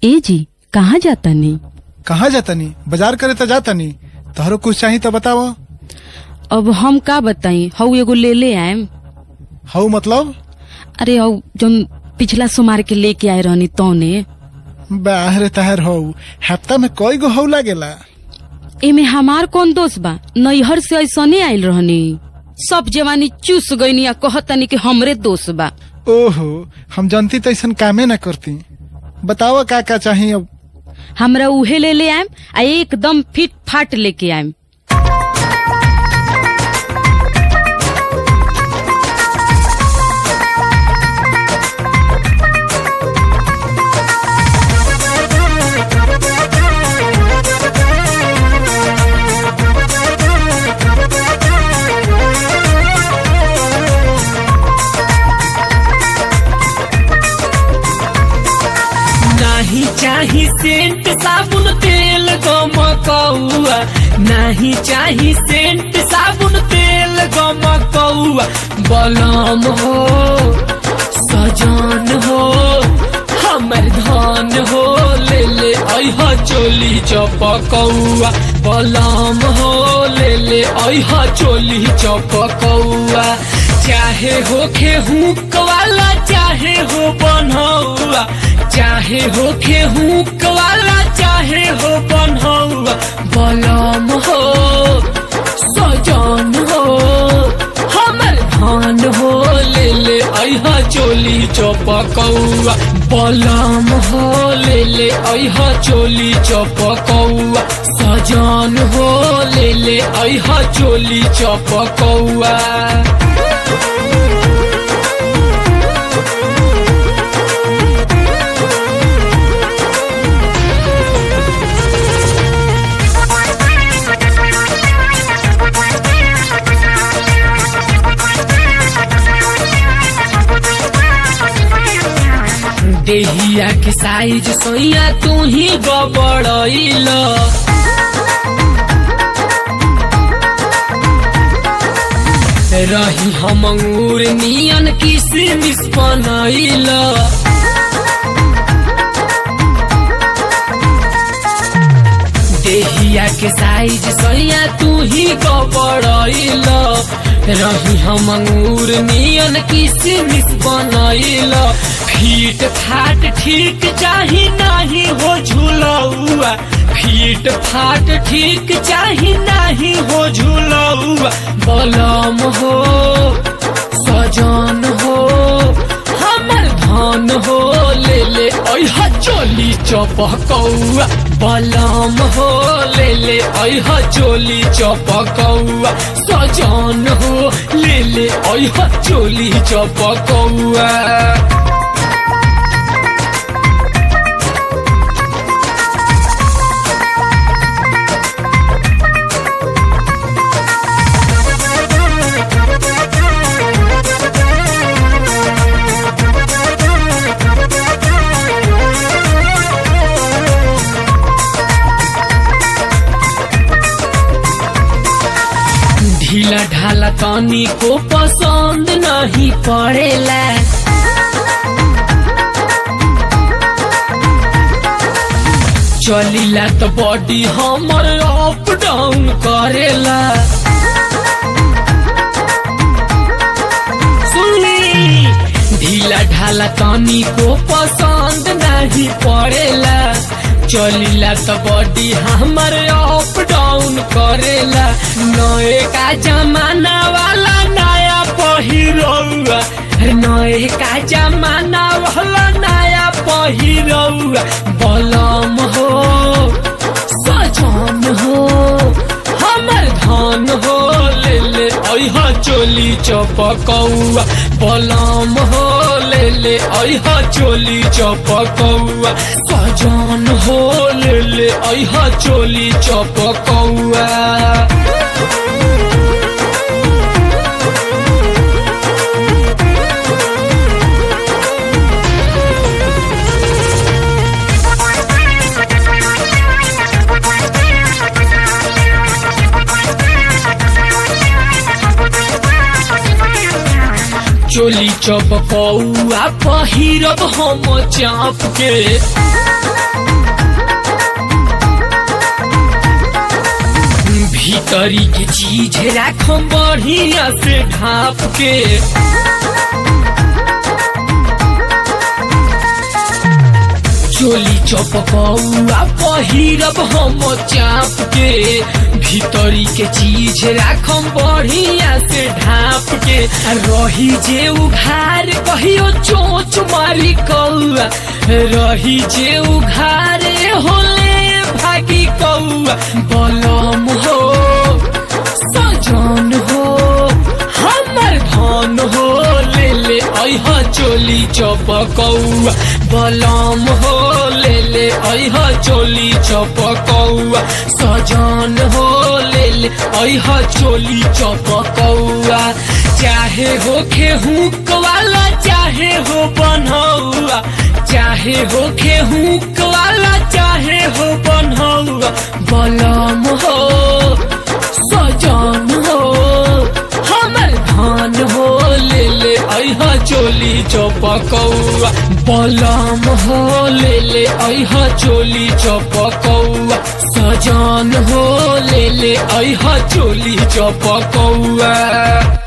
ए जी कहाँ जाता नी कहाँ जातनी बाजार करे तो जातनी तोहरो कुछ चाही तो बताओ अब हम का बताई हऊ एगो ले ले आयम हऊ मतलब अरे हऊ जौन पिछला सोमार के लेके आए रहनी तौने बाहर तहर हो हफ्ता में कई गो हऊ लागेला एमे हमार कौन दोष बा नैहर से ऐसने आइल रहनी सब जवानी चूस गईनी आ कहतनी कि हमरे दोष बा ओहो हम जनती तो ऐसा कामे ना करती बताओ का का चाही अब हमरा उहे ले ले आयम आ एकदम फिट फाट लेके आयम नाही चाही सेंट साबुन तेल गमकौआ नाही चाही सेंट साबुन तेल गमकौआ बलम हो सजन हो हमर धन हो ले ले अह चोली चपकौआ बलम हो ले ले अह चोली चपकौआ चाहे होखे हुक वाला चाहे हो बनौआ चाहे होखे हुक वाला चाहे हो बनौआ बलम हो सजन हो हमर धान हो ले ले अह चोली चपकौआ बलम हो ले ले अह चोली चपकौआ सजन हो ले ले अह चोली चपकौआ देहिया के साइज सोइया तू ही गबड़ैल रही हम अंगूर नियन किसमिस बनैल देहिया के साइज सोइया तू ही गबड़ैल रही हम अंगूर नियन किसमिस बनैल फीट फाट ठीक चाही नाही हो झूलौआ फीट फाट ठीक चाही नाही हो झूलौआ बलम हो सजन हो हमर धन हो ले ले अह चोली चपकौआ बलम हो ले ले अह चोली चपकौआ सजन हो ले ले अह चोली चपकौआ ढीला ढाला तनी को पसंद नहीं पड़ेला चलीला तो बॉडी हमर अप डाउन करेला सुनी ढीला ढाला तनी को पसंद नहीं पड़ेला चलीला तो बॉडी हमर अप डाउन करेला नए का जमाना वाला नया पहिरौआ नए का जमाना वाला नया पहिरौआ बलम हो सजन हो हमर धान हो ले ले अह चोली चपकौआ बलम हो ले ले अह चोली चपकौआ सजन हो ले ले अह चोली चपकौआ चोली चपकौआ पहिरब हम चाप के राखम बढ़िया से ढाप के चोली चपकौआ पहिरब हम चाप के भीतरी के चीज राखम बढ़िया से ढाप के आ रही जे उघार कहियो चोच मारी कौआ रही जे उघारे होले भागी कौआ बलम हो सजन हो हमर धन हो ले ले अह चोली चपकौआ बलम हो ले ले अह चोली चपकौआ सजन हो ले ले अह चोली चपकौआ चाहे हो खेहूक वाला चाहे हो बनौआ चाहे हो खेहूक वाला चाहे हो बनौआ बलम हो सजन हो हमर धान हो ले ले अह चोली चपकौआ बलम हो ले ले अह चोली चपकौआ सजन हो ले ले अह चोली चपकौआ